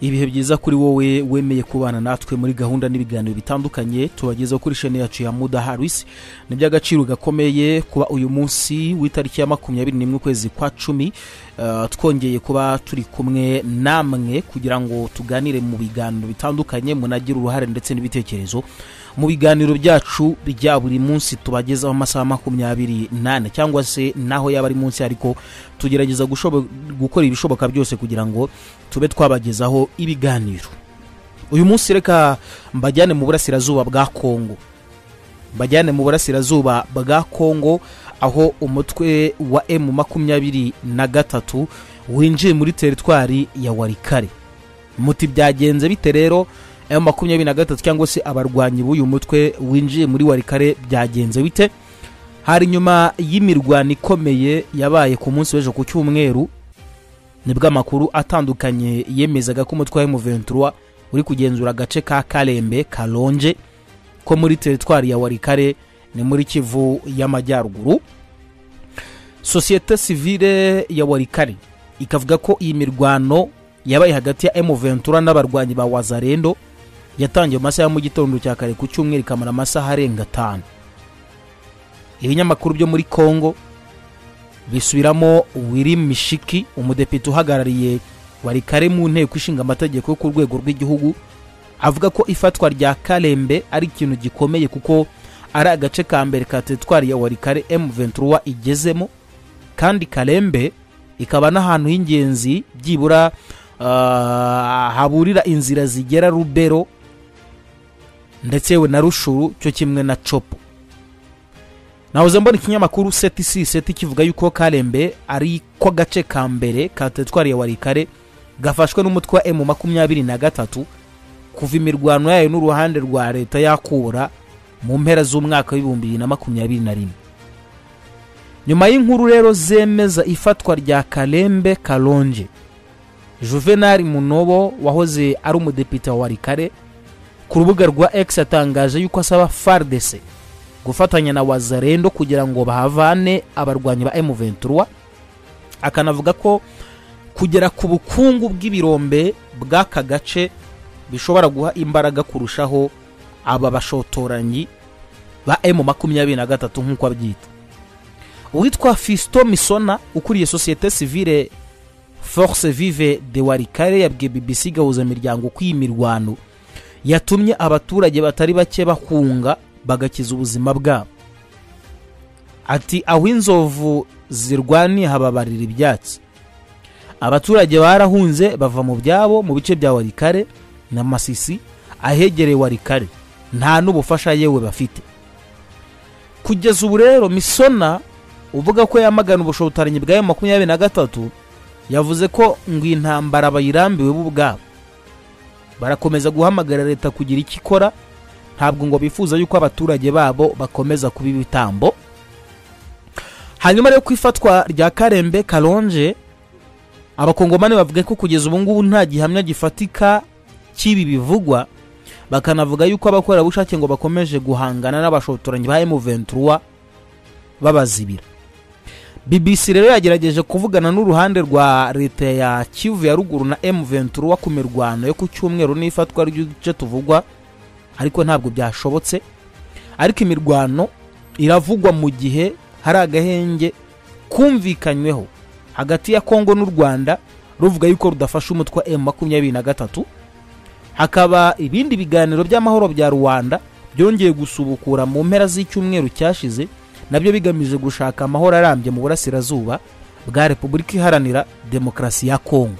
ibihe byiza kuri wowe wemeye kubana natwe muri gahunda n'ibiganiro bitandukanye tubagezaho kuri shene yacu ya mudaharisi ni iby'agaciro gakomeye kuba uyu munsi w'itariki ya makumyabiri n'imwe ukwezi kwa cumi uh, twongeye kuba turi kumwe namwe kugira ngo tuganire mu biganiro bitandukanye munagire uruhare ndetse n'ibitekerezo mu biganiro byacu bya buri munsi tubagezaho amasaha makumyabiri n'ane cyangwa se naho yaba ari munsi ariko tugerageza gushobo- gukora ibishoboka byose kugira ngo tube twabagezaho ibiganiro uyu munsi reka mbajyane mu burasirazuba bwa kongo mbajyane mu burasirazuba bwa kongo aho umutwe wa emu makumyabiri na gatatu winjiye muri teritwari ya warikare muti byagenze bite rero emu makumyabiri na gatatu cyangwa se abarwanyi b'uyu mutwe winjiye muri warikare byagenze bite hari nyuma y'imirwano ikomeye yabaye ku munsi w'ejo ku cyumweru nibwo amakuru atandukanye yemezaga ko umutwe wa M23 uri kugenzura agace ka Kalembe Kalonje ko muri teritwari ya Warikare ni muri Kivu y'Amajyaruguru sosiyete sivile ya Warikare ikavuga ko iyi mirwano yabaye hagati ya M23 n'abarwanyi ba Wazarendo yatangiye mu masaha ya mu gitondo cya kare ku cyumweru ikamara amasaha arenga atanu ibinyamakuru byo muri Congo bisubiramo wirim mishiki umudepite uhagarariye warikare mu nteko ishinga amategeko yo ku rwego rw'igihugu avuga ko ifatwa rya karembe ari ikintu gikomeye kuko ari agace ka mbere ka teritwari ya warikare m23 igezemo kandi karembe ikaba n'ahantu h'ingenzi byibura ah, haburira inzira zigera rubero ndetse yewe na rushuru cyo kimwe na copo nahoze mbona ikinyamakuru seti si seti kivuga yuko karembe ari ko gace ka mbere ka teritwari ya warikare gafashwe n'umutwe wa emu makumyabiri na gatatu kuva imirwano yayo n'uruhande rwa leta yakura mu mpera z'umwaka w'ibihumbi bibiri na makumyabiri na rimwe nyuma y'inkuru rero zemeza ifatwa rya karembe karonje juvenal munobo wahoze ari umudepite wa warikare ku rubuga rwa x atangaje yuko asaba fardese gufatanya na wazarendo kugira ngo bahavane abarwanyi ba M23 akanavuga ko kugera ku bukungu bw'ibirombe bw'aka gace bishobora guha imbaraga kurushaho aba bashotoranyi ba M23 nk'uko abyita uwitwa Fisto Misona ukuriye sosiyete sivile Force Vive de Warikare yabwiye BBC gahuza imiryango ko iyi mirwano yatumye abaturage batari bake bahunga bagakiza ubuzima bwabo ati aho inzovu zirwaniye hababarira ibyatsi abaturage barahunze bava mu byabo mu bice bya warikare na masisi ahegereye warikare nta n'ubufasha yewe bafite kugeza ubu rero misona uvuga ko yamagana ubushotoranyi bwa makumyabiri na gatatu yavuze ko ngo iyi ntambara bayirambiwe bo ubwabo barakomeza guhamagara leta kugira icyo ikora ntabwo ngo bifuza yuko abaturage babo bakomeza kuba ibitambo hanyuma rero ku ifatwa rya karembe karonje abakongomani bavuga ko kugeza ubu ngubu nta gihamya gifatika cy'ibi bivugwa bakanavuga yuko abakorerabushake ngo bakomeje guhangana n'abashotoranyi ba M23 babazibira BBC rero yagerageje kuvugana n'uruhande rwa leta ya Kivu ya ruguru na M23 ku mirwano yo ku cyumweru n'ifatwa ry'uduce tuvugwa ariko ntabwo byashobotse ariko imirwano iravugwa mu gihe hari agahenge kumvikanyweho hagati ya kongo n'u rwanda ruvuga yuko rudafasha umutwe wa makumyabiri na gatatu hakaba ibindi biganiro by'amahoro bya rwanda byongeye gusubukura mu mpera z'icyumweru cyashize nabyo bigamije gushaka amahoro arambye mu burasirazuba bwa repubulika iharanira demokarasi ya kongo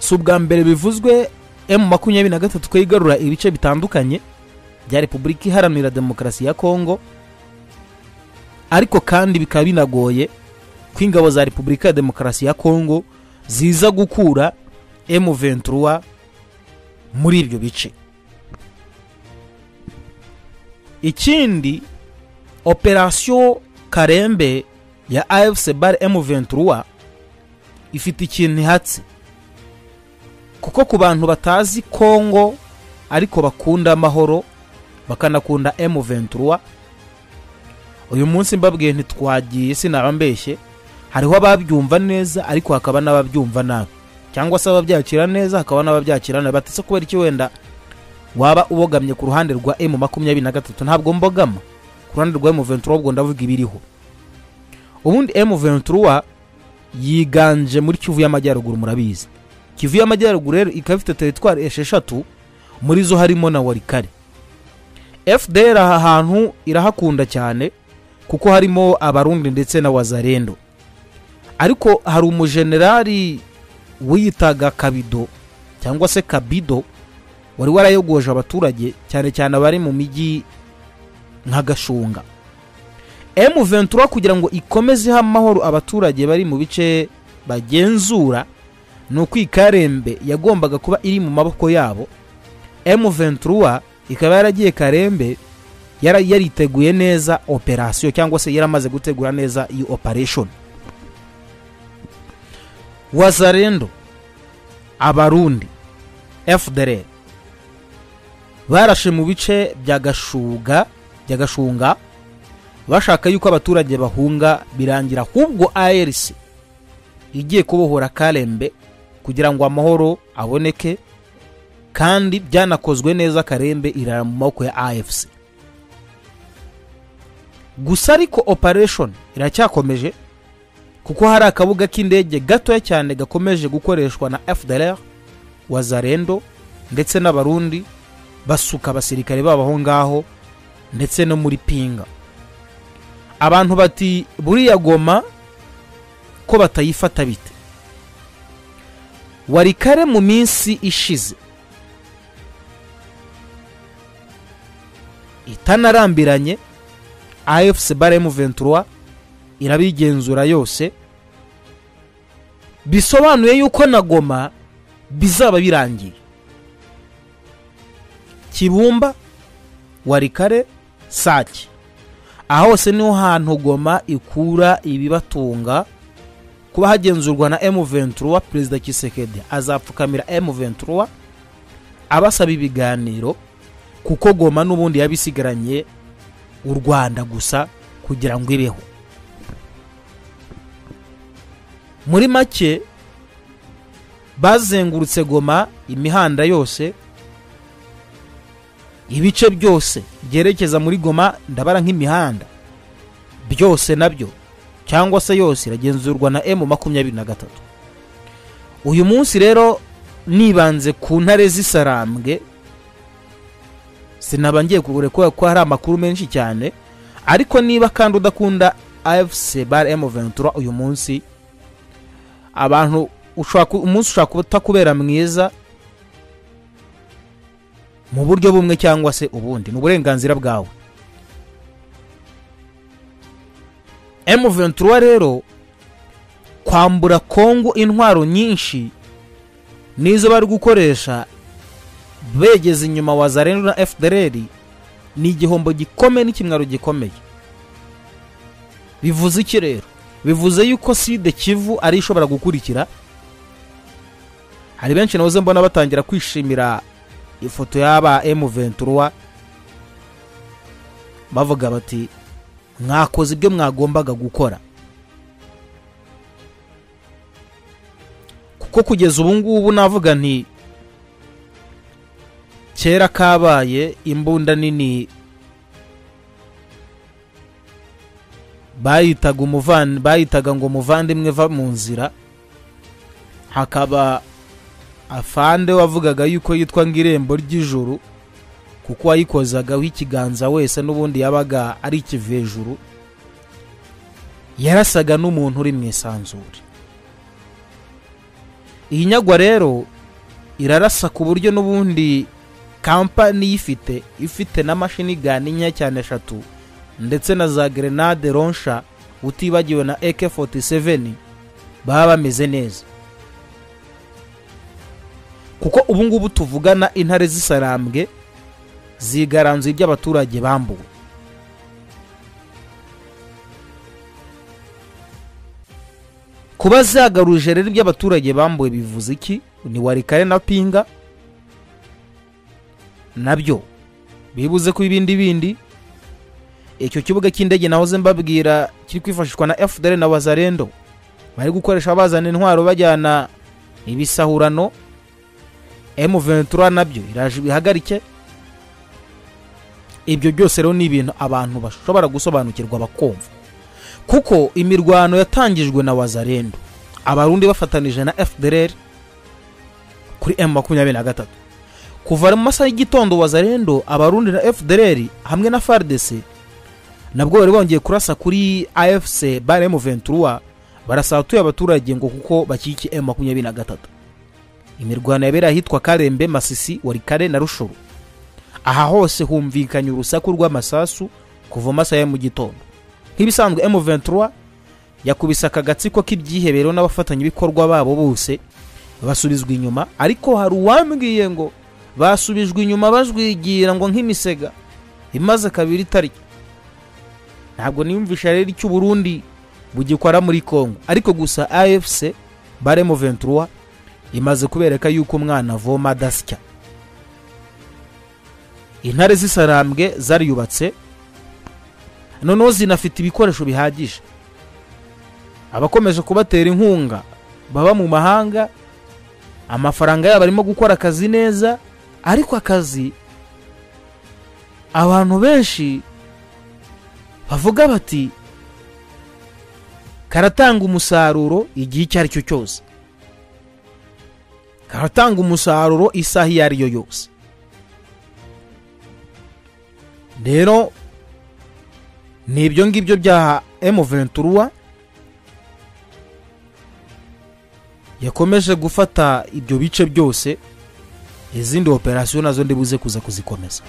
si ubwa mbere bivuzwe emu makumyabiri na gatatu ko yigarura ibice bitandukanye bya repubulika iharanira demokarasi ya kongo ariko kandi bikaba binagoye ko ingabo za repubulika ya demokarasi ya kongo ziza gukura emu ventura muri ibyo bice ikindi operasiyo karembe ya afc bar emu ventura ifite ikintu ihatse kuko ku bantu batazi kongo ariko bakunda amahoro bakanakunda M23 uyu munsi mbabwiye ntitwagiye sinabambeshye hariho ababyumva neza ariko hakaba n'ababyumva nabi cyangwa se ababyakira neza hakaba n'ababyakira nabi batese kubera iki wenda waba ubogamye ku ruhande rwa emu makumyabiri na gatatu ntabwo mbogama ku ruhande rwa emu ventura ubwo ndavuga ibiriho ubundi emu ventura yiganje muri kivu y'amajyaruguru murabizi kivu y'amajyaruguru rero ikaba ifite teritwari esheshatu muri zo harimo na warikare fdr aha hantu irahakunda cyane kuko harimo abarundi ndetse na wazarendo ariko hari umujenerali wiyitaga kabido cyangwa se kabido wari warayogoje abaturage cyane cyane abari mu mijyi nka gashunga emu ventura kugira ngo ikomeze iha amahoro abaturage bari mu bice bagenzura ni uko ikarembe yagombaga kuba iri mu maboko yabo emu ventura ikaba yaragiye karembe yari yariteguye neza operasiyo cyangwa se yaramaze gutegura neza iyo opereshoni wazarendo abarundi fdr barashe mu bice bya gashuga bya gashunga bashaka yuko abaturage bahunga birangira ahubwo arc igiye kubohora karembe kugira ngo amahoro aboneke kandi byanakozwe neza karembe irara mu maboko ya afc gusa ariko operation iracyakomeje kuko hari akabuga k'indege gatoya cyane gakomeje gukoreshwa na fdr wazarendo ndetse n'abarundi basuka abasirikare babo aho ngaho ndetse no muri pinga abantu bati buriya goma ko batayifata bite wari kare mu minsi ishize itanarambiranye afc bare mu ventura irabigenzura yose bisobanuye yuko na goma bizaba birangiye kibumba warikare sake aha hose niho hantu goma ikura ibibatunga kuba hagenzurwa na emu ventura perezida kisekedi azapfukamira emu ventura abasaba ibiganiro kuko goma n'ubundi yabisigaranye u rwanda gusa kugira ngo ibeho muri make bazengurutse goma imihanda yose ibice byose byerekeza muri goma ndabara nk'imihanda byose nabyo cyangwa se yose iragenzurwa na emu makumyabiri na gatatu uyu munsi rero nibanze ku ntare z'isarambwe sinaba ngiye kugura kubera ko hari amakuru menshi cyane ariko niba kandi udakunda afc bar emu ventura uyu munsi abantu umunsi ushobora kuba utakubera mwiza mu buryo bumwe cyangwa se ubundi ni uburenganzira bwawe emu ventura rero kwambura kongo intwaro nyinshi nizo bari gukoresha begeze inyuma wa zarendo na fdr ni igihombo gikomeye n'ikimwaro gikomeye bivuze iki rero bivuze yuko side kivu ari ishobora gukurikira hari benshi nawe mbona batangira kwishimira ifoto y'aba emu ventura bavuga bati mwakoze ibyo mwagombaga gukora kuko kugeza ubu ngubu navuga nti kera kabaye imbunda nini bayitaga umuvandi bayitaga ngo umuvandimwe va mu nzira hakaba afande wavugaga yuko yitwa ng'irembo ry'ijuru kuko wayikozagaho ikiganza wese n'ubundi yabaga ari ikivejuru yarasaga n'umuntu uri mu isanzure iyi nyagwa rero irarasa ku buryo n'ubundi kampani iyifite ifite na mashini gani nkeya cyane eshatu ndetse na za gerenade ronsha utibagiwe na eke 47 baba bameze neza kuko ubu ngubu tuvugana intare z'isarambwe zigaranzuye ibyo abaturage bambuwe kuba zagaruje rero ibyo abaturage bambuwe bivuze iki ni warikare na pinga nabyo bibuze ku ibindi bindi icyo kibuga cy'indege nahoze mbabwira kiri kwifashishwa na fdr na wazarendo bari gukoresha bazana intwaro bajyana ibisahurano M23 nabyo iraje ibihagarike ibyo byose rero ni ibintu abantu bashobora gusobanukirwa bakumva kuko imirwano yatangijwe na wazarendo abarundi bafatanije na fdr kuri m makumyabiri na gatatu kuva mu masaha y'igitondo wazarendo abarundi na fdr hamwe na fardc nabwo bari bongeye kurasa kuri afc bare mu ventura barasaba atuye abaturage ngo kuko bakikiye m makumyabiri na gatatu imirwano yabereye ahitwa karembe masisi warikare na rushuru aha hose humvikanye urusaku rw'amasasu kuva amasaha ya mu gitondo nk'ibisanzwe M23 yakubise akagatsiko k'ibyihebero n'abafatanyabikorwa babo bose basubizwa inyuma ariko hari uwambwiye ngo basubijwe inyuma bajwigira ngo nk'imisega imaze kabiri itarya ntabwo niyumvisha rero icyo Burundi bugikora muri Congo ariko gusa AFC bare M23 imaze kubereka yuko umwana avoma adasya intare z'isarambwe zariyubatse noneho zinafite ibikoresho bihagije abakomeje kubatera inkunga baba mu mahanga amafaranga yabo arimo gukora akazi neza ariko akazi abantu benshi bavuga bati karatanga umusaruro igihe icyo ari cyo cyose karatanga umusaruro isaha iyo ari yo yose rero ni ibyo ngibyo bya M23 yakomeje gufata ibyo bice byose izindi operasiyo nazo ndibuze kuza kuzikomeza